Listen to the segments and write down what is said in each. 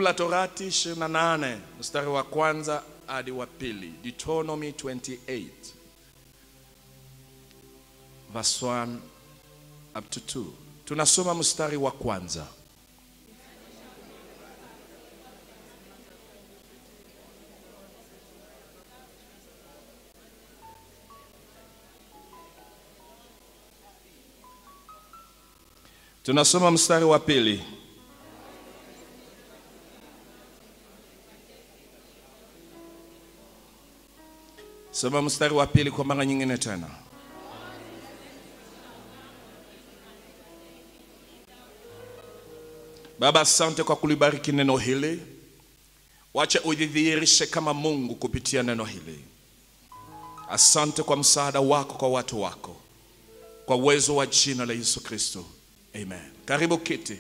la Torati 28 mstari wa kwanza hadi wa pili. Deuteronomy 28 verse 1 up to 2. Tunasoma mstari wa kwanza. Tunasoma mstari wa pili. Soma mstari wa pili kwa mara nyingine tena. Baba, asante kwa kulibariki neno hili. Wacha udhihirishe kama Mungu kupitia neno hili. Asante kwa msaada wako kwa watu wako, kwa uwezo wa jina la Yesu Kristo, amen. Karibu kiti.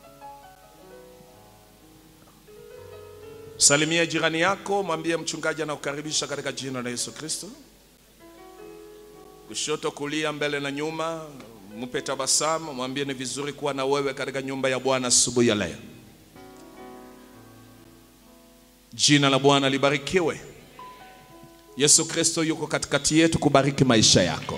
Salimia jirani yako, mwambie mchungaji anakukaribisha katika jina la Yesu Kristo. Kushoto, kulia, mbele na nyuma, mpe tabasamu, mwambie ni vizuri kuwa na wewe katika nyumba ya Bwana asubuhi ya leo. Jina la Bwana libarikiwe. Yesu Kristo yuko katikati yetu kubariki maisha yako.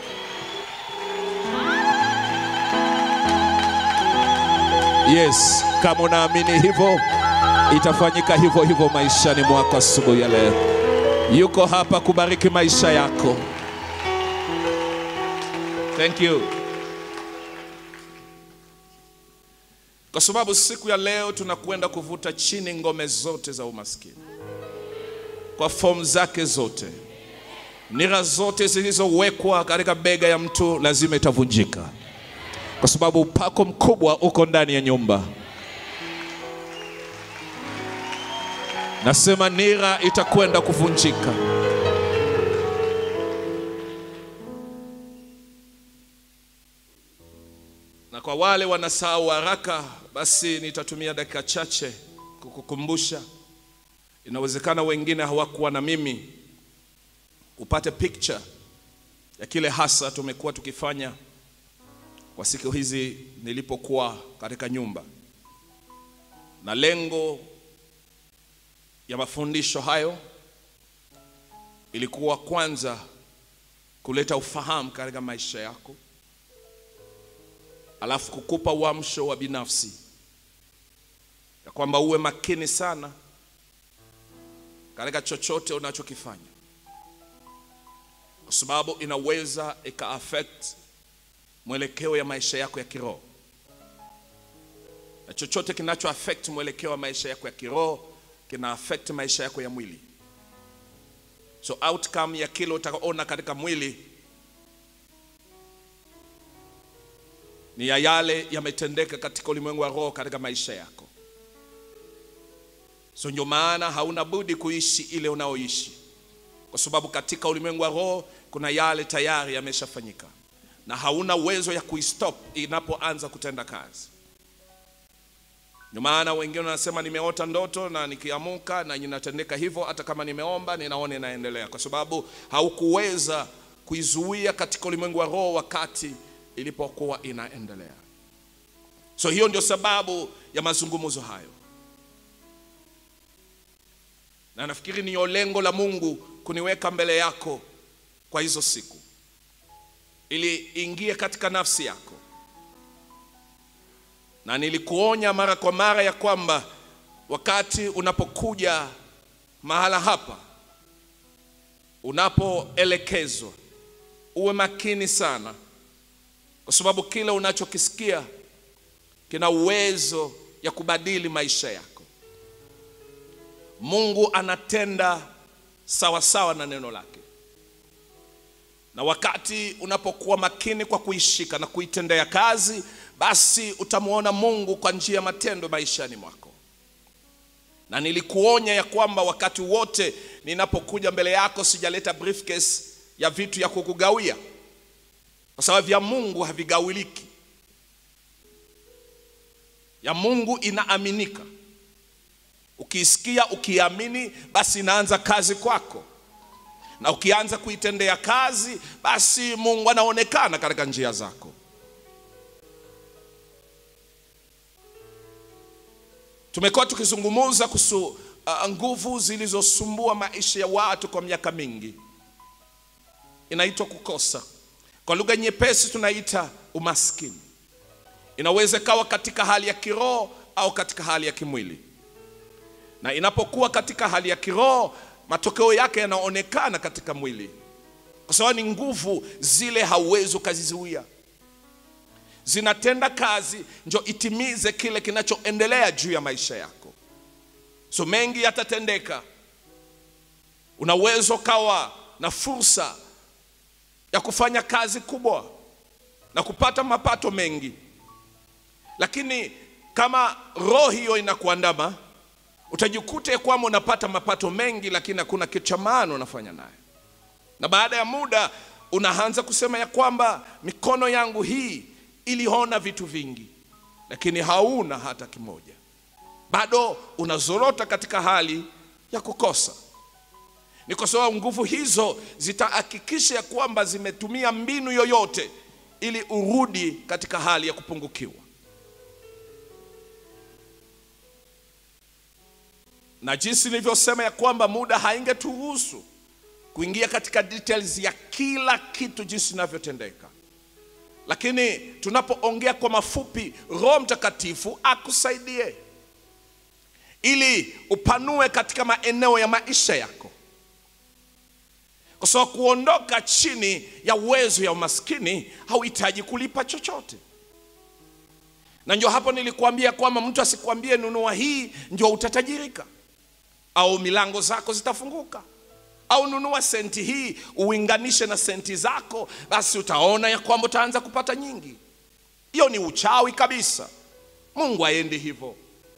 Yes, kama unaamini hivyo itafanyika hivyo hivyo maishani mwako asubuhi ya leo. Yuko hapa kubariki maisha yako. Thank you. Kwa sababu siku ya leo tunakwenda kuvuta chini ngome zote za umaskini kwa fomu zake zote. Nira zote zilizowekwa katika bega ya mtu lazima itavunjika, kwa sababu upako mkubwa uko ndani ya nyumba. Nasema nira itakwenda kuvunjika. Na kwa wale wanasahau haraka, basi nitatumia dakika chache kukukumbusha. Inawezekana wengine hawakuwa na mimi, upate picture ya kile hasa tumekuwa tukifanya kwa siku hizi nilipokuwa katika nyumba, na lengo ya mafundisho hayo ilikuwa kwanza kuleta ufahamu katika maisha yako, alafu kukupa uamsho wa binafsi ya kwamba uwe makini sana katika chochote unachokifanya, kwa sababu inaweza ika affect mwelekeo ya maisha yako ya kiroho, na chochote kinacho affect mwelekeo wa maisha yako ya kiroho kina affect maisha yako ya mwili. So outcome ya kile utaona katika mwili ni ya yale yametendeka katika ulimwengu wa roho katika maisha yako. So ndio maana hauna budi kuishi ile unaoishi, kwa sababu katika ulimwengu wa roho kuna yale tayari yameshafanyika, na hauna uwezo ya kuistop inapoanza kutenda kazi. Ndio maana wengine wanasema nimeota ndoto na nikiamuka na inatendeka hivyo, hata kama nimeomba ninaona inaendelea, kwa sababu haukuweza kuizuia katika ulimwengu wa roho wakati ilipokuwa inaendelea. So hiyo ndio sababu ya mazungumzo hayo, na nafikiri niyo lengo la Mungu kuniweka mbele yako kwa hizo siku, ili ingie katika nafsi yako na nilikuonya mara kwa mara ya kwamba wakati unapokuja mahala hapa, unapoelekezwa, uwe makini sana, kwa sababu kile unachokisikia kina uwezo ya kubadili maisha yako. Mungu anatenda sawa sawa na neno lake, na wakati unapokuwa makini kwa kuishika na kuitendea kazi basi utamwona Mungu kwa njia ya matendo maishani mwako. Na nilikuonya ya kwamba wakati wote ninapokuja mbele yako sijaleta briefcase ya vitu ya kukugawia, kwa sababu vya Mungu havigawiliki. Ya Mungu inaaminika. Ukiisikia, ukiamini, basi inaanza kazi kwako, na ukianza kuitendea kazi, basi Mungu anaonekana katika njia zako. Tumekuwa tukizungumza kuhusu uh, nguvu zilizosumbua maisha ya watu kwa miaka mingi, inaitwa kukosa. Kwa lugha nyepesi tunaita umaskini. Inaweza ikawa katika hali ya kiroho au katika hali ya kimwili, na inapokuwa katika hali ya kiroho, matokeo yake yanaonekana katika mwili, kwa sababu ni nguvu zile hauwezi ukazizuia, zinatenda kazi njo itimize kile kinachoendelea juu ya maisha yako. So mengi yatatendeka, una uwezo ukawa na fursa ya kufanya kazi kubwa na kupata mapato mengi, lakini kama roho hiyo inakuandama, utajikuta ya kwamba unapata mapato mengi, lakini hakuna kitu cha maana unafanya naye, na baada ya muda unaanza kusema ya kwamba mikono yangu hii iliona vitu vingi, lakini hauna hata kimoja. Bado unazorota katika hali ya kukosa. Ni kwa sababu nguvu hizo zitahakikisha ya kwamba zimetumia mbinu yoyote ili urudi katika hali ya kupungukiwa. Na jinsi nilivyosema ya kwamba muda haingeturuhusu kuingia katika details ya kila kitu jinsi inavyotendeka, lakini tunapoongea kwa mafupi, Roho Mtakatifu akusaidie ili upanue katika maeneo ya maisha yako, kwa sababu kuondoka chini ya uwezo ya umaskini hauhitaji kulipa chochote. Na ndio hapo nilikuambia kwamba mtu asikwambie nunua hii ndio utatajirika au milango zako zitafunguka, au nunua senti hii uinganishe na senti zako, basi utaona ya kwamba utaanza kupata nyingi. Hiyo ni uchawi kabisa. Mungu aendi hivyo.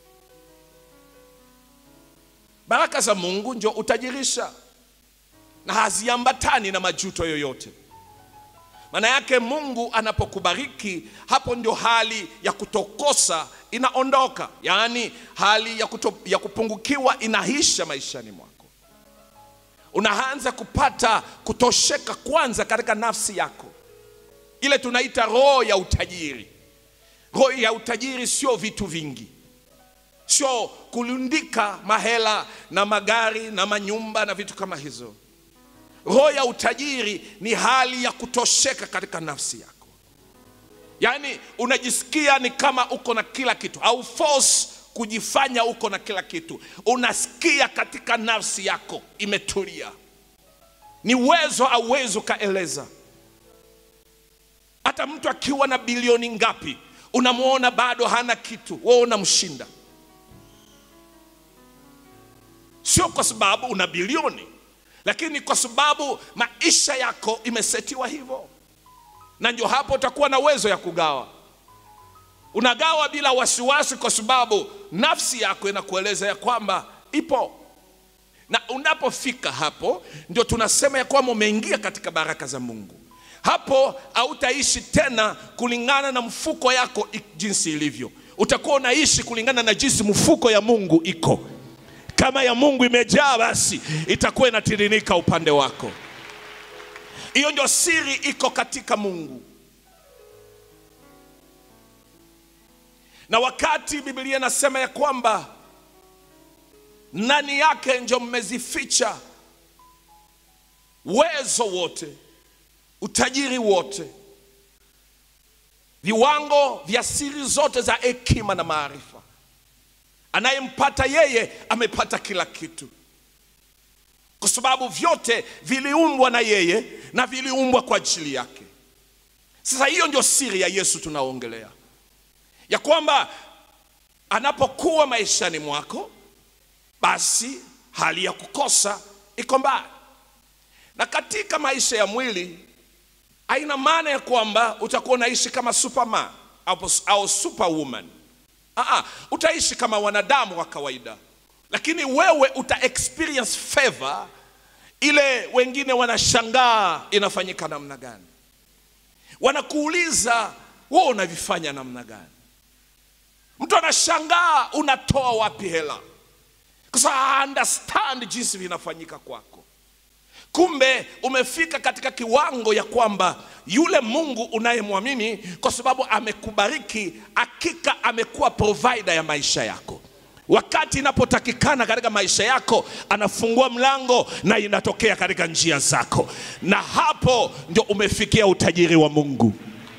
Baraka za Mungu ndio utajirisha na haziambatani na majuto yoyote. Maana yake Mungu anapokubariki, hapo ndio hali ya kutokosa inaondoka, yaani hali ya, kuto, ya kupungukiwa inaisha maishani mwako. Unaanza kupata kutosheka kwanza katika nafsi yako, ile tunaita roho ya utajiri. Roho ya utajiri sio vitu vingi sio kulundika mahela na magari na manyumba na vitu kama hizo. Roho ya utajiri ni hali ya kutosheka katika nafsi yako, yaani unajisikia ni kama uko na kila kitu, au force kujifanya uko na kila kitu. Unasikia katika nafsi yako imetulia, ni uwezo au uwezo ukaeleza. Hata mtu akiwa na bilioni ngapi, unamwona bado hana kitu, wewe unamshinda Sio kwa sababu una bilioni, lakini kwa sababu maisha yako imesetiwa hivyo, na ndio hapo utakuwa na uwezo ya kugawa. Unagawa bila wasiwasi, kwa sababu nafsi yako inakueleza ya kwamba ipo, na unapofika hapo, ndio tunasema ya kwamba umeingia katika baraka za Mungu. Hapo hautaishi tena kulingana na mfuko yako jinsi ilivyo, utakuwa unaishi kulingana na jinsi mfuko ya Mungu iko kama ya Mungu imejaa basi itakuwa inatirinika upande wako. Hiyo ndio siri iko katika Mungu. Na wakati Biblia inasema ya kwamba ndani yake ndio mmezificha uwezo wote, utajiri wote, viwango vya siri zote za hekima na maarifa Anayempata yeye amepata kila kitu, kwa sababu vyote viliumbwa na yeye na viliumbwa kwa ajili yake. Sasa hiyo ndio siri ya Yesu tunaongelea, ya kwamba anapokuwa maishani mwako, basi hali ya kukosa iko mbali. Na katika maisha ya mwili haina maana ya kwamba utakuwa unaishi kama superman au, au superwoman. Aa, utaishi kama wanadamu wa kawaida, lakini wewe uta experience favor ile wengine wanashangaa inafanyika namna gani, wanakuuliza wewe unavifanya namna gani. Mtu anashangaa unatoa wapi hela, kwa sababu understand jinsi vinafanyika kwako. Kumbe umefika katika kiwango ya kwamba yule Mungu unayemwamini kwa sababu amekubariki, hakika amekuwa provider ya maisha yako. wakati inapotakikana katika maisha yako, anafungua mlango na inatokea katika njia zako, na hapo ndio umefikia utajiri wa Mungu.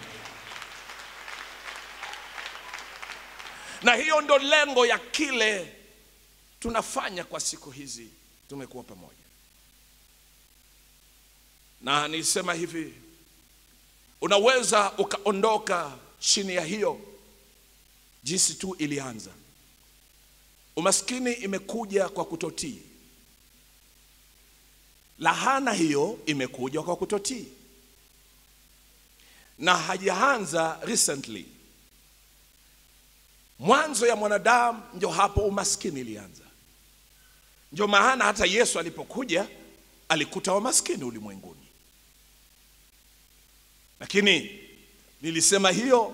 Na hiyo ndo lengo ya kile tunafanya kwa siku hizi, tumekuwa pamoja. Na nisema hivi, unaweza ukaondoka chini ya hiyo jinsi tu ilianza. Umaskini imekuja kwa kutotii, lahana hiyo imekuja kwa kutotii, na hajaanza recently. Mwanzo ya mwanadamu ndio hapo umaskini ilianza. Ndio maana hata Yesu alipokuja alikuta wamaskini ulimwenguni, lakini nilisema hiyo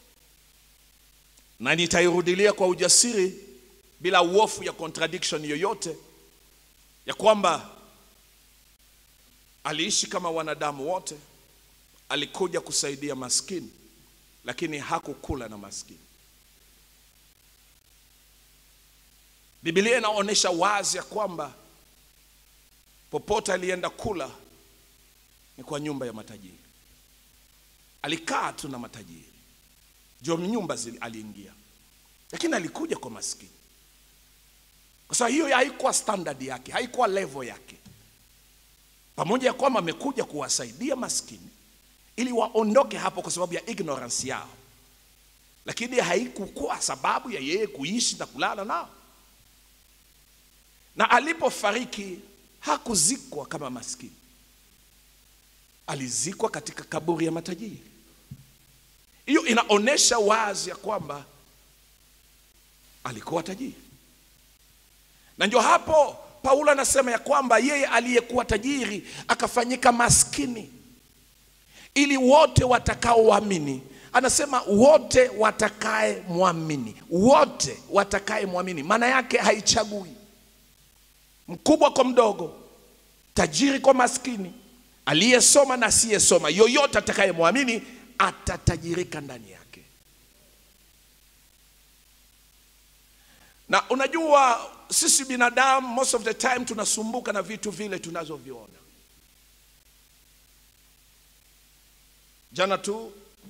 na nitairudilia kwa ujasiri bila uofu ya contradiction yoyote, ya kwamba aliishi kama wanadamu wote, alikuja kusaidia maskini, lakini hakukula na maskini. Biblia inaonyesha wazi ya kwamba popote alienda kula ni kwa nyumba ya matajiri. Alikaa tu na matajiri, ndio nyumba zili aliingia, lakini alikuja kwa maskini, kwa sababu hiyo haikuwa standard yake, haikuwa level yake. Pamoja ya kwamba amekuja kuwasaidia maskini ili waondoke hapo kwa sababu ya ignorance yao, lakini haikukuwa sababu ya yeye kuishi na kulala nao na alipofariki hakuzikwa kama maskini, alizikwa katika kaburi ya matajiri. Hiyo inaonyesha wazi ya kwamba alikuwa tajiri, na ndio hapo Paulo anasema ya kwamba yeye aliyekuwa tajiri akafanyika maskini ili wote watakaoamini, anasema wote watakaye mwamini, wote watakaye mwamini, maana yake haichagui mkubwa kwa mdogo, tajiri kwa maskini, aliyesoma na asiyesoma, yoyote atakayemwamini atatajirika ndani yake. Na unajua sisi binadamu most of the time tunasumbuka na vitu vile tunazoviona. Jana tu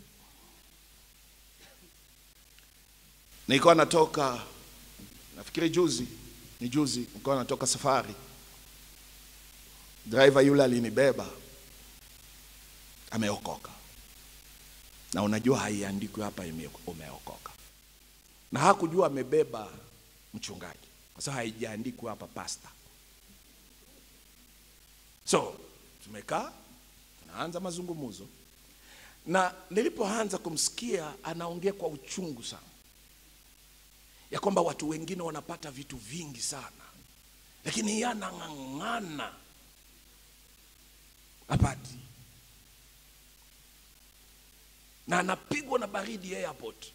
nilikuwa natoka, nafikiri juzi ni juzi, nilikuwa natoka safari, driver yule alinibeba, ameokoka. Na unajua haiandikwi hapa ime- umeokoka, na hakujua amebeba mchungaji, kwa sababu haijaandikwa hapa pasta. So tumekaa tunaanza mazungumzo, na nilipoanza kumsikia anaongea kwa uchungu sana ya kwamba watu wengine wanapata vitu vingi sana, lakini yeye anang'ang'ana apati, na anapigwa na baridi airport,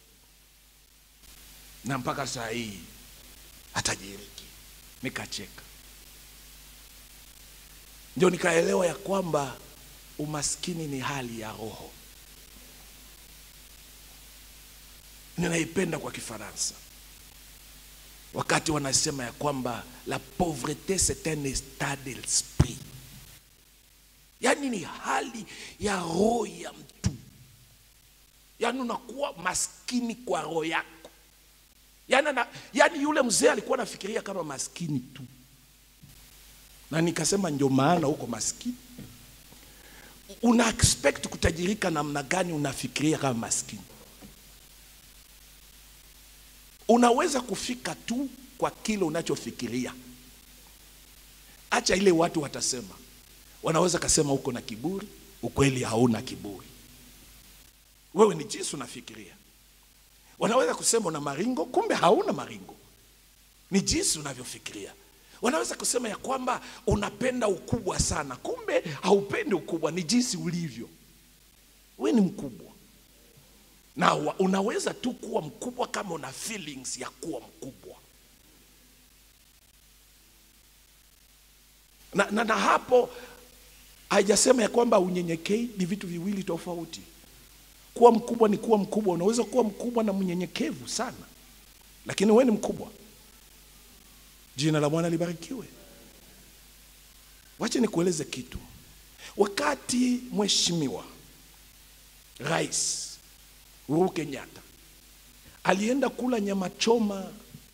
na mpaka saa hii hatajiriki. Nikacheka, ndio nikaelewa ya kwamba umaskini ni hali ya roho. Ninaipenda kwa Kifaransa wakati wanasema ya kwamba la pauvreté c'est un état d'esprit, yaani ni hali ya roho ya mtu, yaani unakuwa maskini kwa roho yako. Yaani, na, yaani yule mzee alikuwa anafikiria kama maskini tu, na nikasema ndio maana huko maskini. Una expect kutajirika namna gani? Unafikiria kama maskini unaweza kufika tu kwa kile unachofikiria. Acha ile watu watasema, wanaweza kasema uko na kiburi, ukweli hauna kiburi, wewe ni jinsi unafikiria. Wanaweza kusema una maringo, kumbe hauna maringo, ni jinsi unavyofikiria. Wanaweza kusema ya kwamba unapenda ukubwa sana, kumbe haupendi ukubwa, ni jinsi ulivyo. Wewe ni mkubwa na wa- unaweza tu kuwa mkubwa kama una feelings ya kuwa mkubwa na, na, na hapo haijasema ya kwamba unyenyekei ni vitu viwili tofauti. Kuwa mkubwa ni kuwa mkubwa. Unaweza kuwa mkubwa na mnyenyekevu sana, lakini wewe ni mkubwa. Jina la Bwana libarikiwe. Wacha nikueleze kitu. Wakati mheshimiwa Rais Uhuru Kenyatta alienda kula nyama choma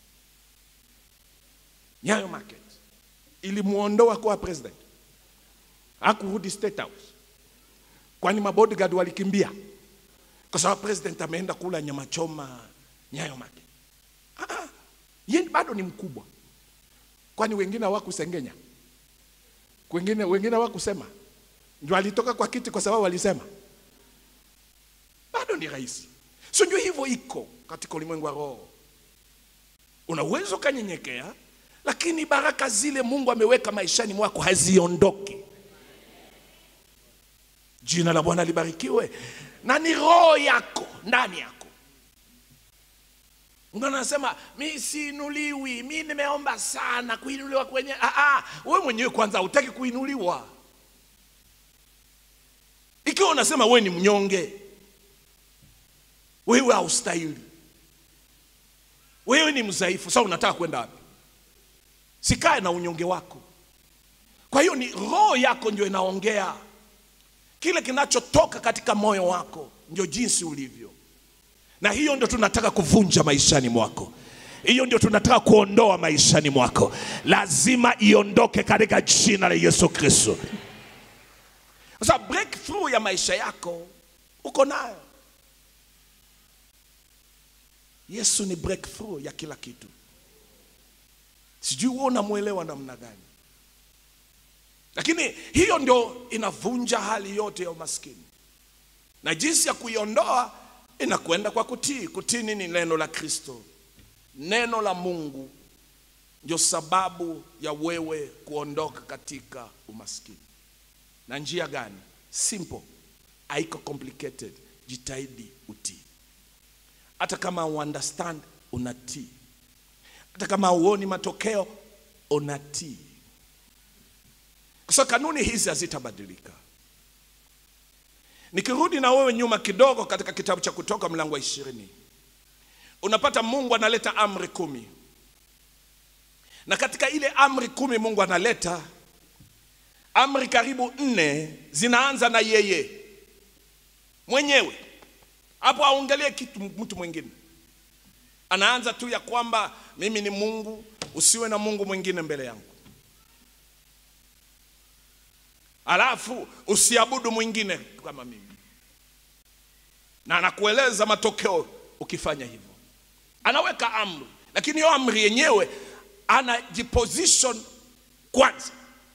Nyayo Market, ilimuondoa kuwa president, hakurudi State House, kwani mabodyguard walikimbia kwa sababu president ameenda kula nyama choma Nyayo Market. Ah, ah, yeye bado ni mkubwa, kwani wengine hawakusengenya, wengine wengine hawakusema, ndio alitoka kwa kiti kwa sababu walisema bado ni rais. So ndio hivyo iko katika ulimwengu wa roho. Una uwezo ukanyenyekea, lakini baraka zile Mungu ameweka maishani mwako haziondoki. Jina la Bwana libarikiwe, na ni roho yako ndani yako. Mungu anasema mi siinuliwi, mi nimeomba sana kuinuliwa kwenye. Ah, ah, wewe mwenyewe kwanza hutaki kuinuliwa. Ikiwa unasema wewe ni mnyonge, wewe haustahili, wewe ni mdhaifu, sasa unataka kwenda wapi? Sikae na unyonge wako. Kwa hiyo ni roho yako ndio inaongea, kile kinachotoka katika moyo wako ndio jinsi ulivyo, na hiyo ndio tunataka kuvunja maishani mwako. Hiyo ndio tunataka kuondoa maishani mwako, lazima iondoke katika jina la Yesu Kristo. Sasa breakthrough ya maisha yako uko nayo. Yesu ni breakthrough ya kila kitu. Sijui wewe unamwelewa namna gani, lakini hiyo ndio inavunja hali yote ya umaskini, na jinsi ya kuiondoa inakwenda kwa kutii. Kutii nini? Neno la Kristo, neno la Mungu ndio sababu ya wewe kuondoka katika umaskini. Na njia gani? Simple, haiko complicated. Jitahidi utii hata kama uunderstand unatii, hata kama uoni matokeo unatii, kwa sababu kanuni hizi hazitabadilika. Nikirudi na wewe nyuma kidogo katika kitabu cha Kutoka mlango wa ishirini, unapata Mungu analeta amri kumi, na katika ile amri kumi Mungu analeta amri karibu nne zinaanza na yeye mwenyewe hapo aongelee kitu mtu mwingine, anaanza tu ya kwamba mimi ni Mungu, usiwe na Mungu mwingine mbele yangu, alafu usiabudu mwingine kama mimi, na anakueleza matokeo ukifanya hivyo. Anaweka amri, lakini hiyo amri yenyewe anajiposition kwanza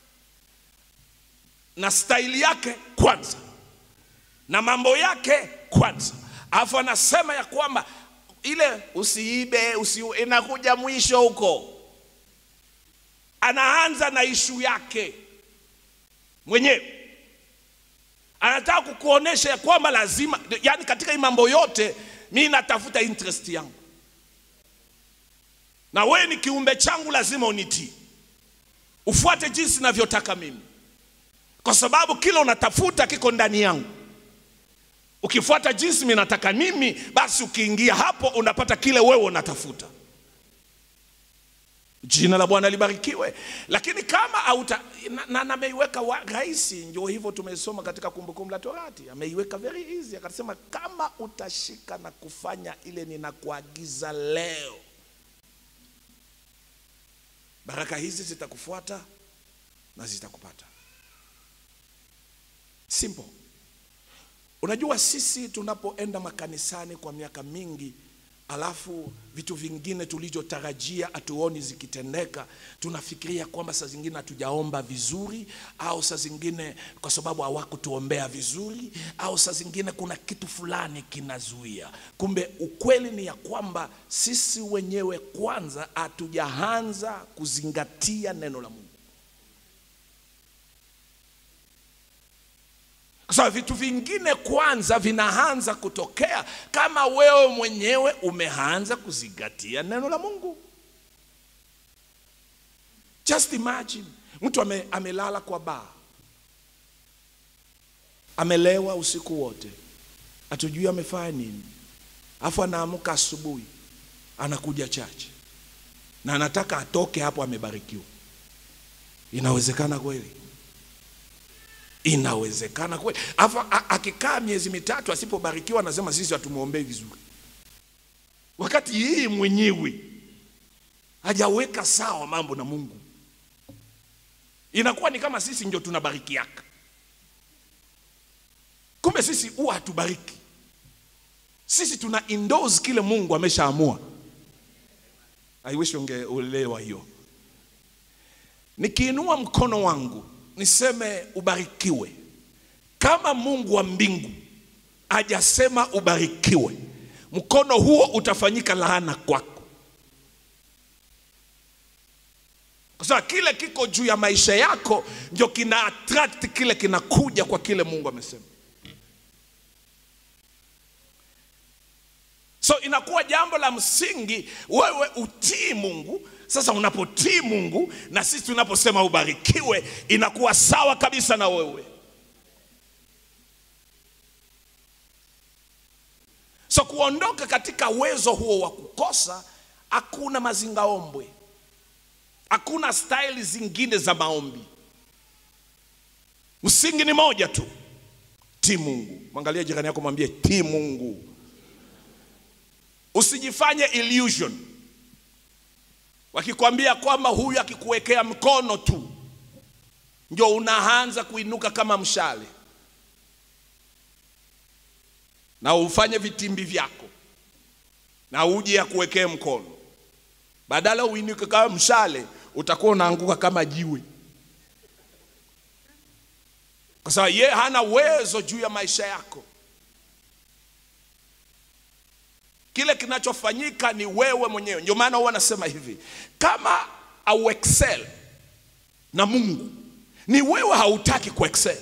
na staili yake kwanza na mambo yake kwanza, alafu anasema ya kwamba ile usiibe usi, inakuja mwisho huko. Anaanza na ishu yake mwenyewe, anataka kukuonesha ya kwamba lazima, yani katika hii mambo yote mi natafuta interest yangu, na wewe ni kiumbe changu, lazima unitii, ufuate jinsi navyotaka mimi, kwa sababu kile unatafuta kiko ndani yangu. Ukifuata jinsi mimi nataka mimi, basi ukiingia hapo unapata kile wewe unatafuta. Jina la Bwana libarikiwe. Lakini kama hauta na, na ameiweka rahisi, ndio hivyo tumesoma katika Kumbukumbu la Torati, ameiweka very easy, akasema kama utashika na kufanya ile ninakuagiza leo, baraka hizi zitakufuata na zitakupata. Simple. Unajua, sisi tunapoenda makanisani kwa miaka mingi, alafu vitu vingine tulivyotarajia hatuoni zikitendeka, tunafikiria kwamba saa zingine hatujaomba vizuri, au saa zingine kwa sababu hawakutuombea vizuri, au saa zingine kuna kitu fulani kinazuia. Kumbe ukweli ni ya kwamba sisi wenyewe kwanza hatujaanza kuzingatia neno la Mungu. Kwa sababu vitu vingine kwanza vinaanza kutokea kama wewe mwenyewe umeanza kuzingatia neno la Mungu. Just imagine mtu ame, amelala kwa baa, amelewa usiku wote, hatujui amefanya nini, afu anaamka asubuhi anakuja chache, na anataka atoke hapo amebarikiwa. Inawezekana kweli? Inawezekana kweli? Afa a- akikaa miezi mitatu asipobarikiwa, anasema sisi hatumwombei vizuri, wakati yeye mwenyewe hajaweka sawa mambo na Mungu. Inakuwa ni kama sisi ndio tunabarikiaka, kumbe sisi huwa hatubariki. Sisi tuna endorse kile Mungu ameshaamua. I wish ungeelewa hiyo. Nikiinua mkono wangu niseme ubarikiwe, kama Mungu wa mbingu hajasema ubarikiwe, mkono huo utafanyika laana kwako, kwa sababu kile kiko juu ya maisha yako ndio kina attract kile kinakuja kwa kile Mungu amesema. So inakuwa jambo la msingi wewe utii Mungu. Sasa unapotii Mungu na sisi tunaposema ubarikiwe, inakuwa sawa kabisa na wewe. So kuondoka katika uwezo huo wa kukosa, hakuna mazingaombwe, hakuna staili zingine za maombi. Msingi ni moja tu, tii Mungu. Mwangalie jirani yako, mwambie tii Mungu. Usijifanye illusion. Wakikwambia kwamba huyu akikuwekea mkono tu ndio unaanza kuinuka kama mshale, na ufanye vitimbi vyako na uje akuwekee mkono, badala uinuke kama mshale, utakuwa unaanguka kama jiwe, kwa sababu yeye hana uwezo juu ya maisha yako. Kile kinachofanyika ni wewe mwenyewe. Ndio maana huwa nasema hivi, kama au excel na Mungu, ni wewe hautaki kuexcel,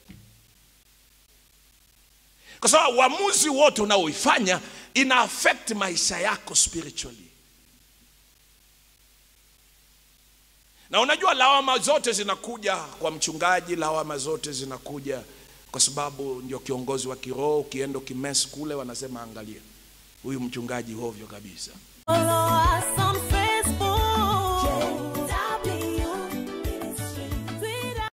kwa sababu uamuzi wote unaoifanya ina affect maisha yako spiritually. Na unajua lawama zote zinakuja kwa mchungaji, lawama zote zinakuja kwa sababu ndio kiongozi wa kiroho. Ukienda ukimesi kule, wanasema angalia huyu mchungaji hovyo kabisa.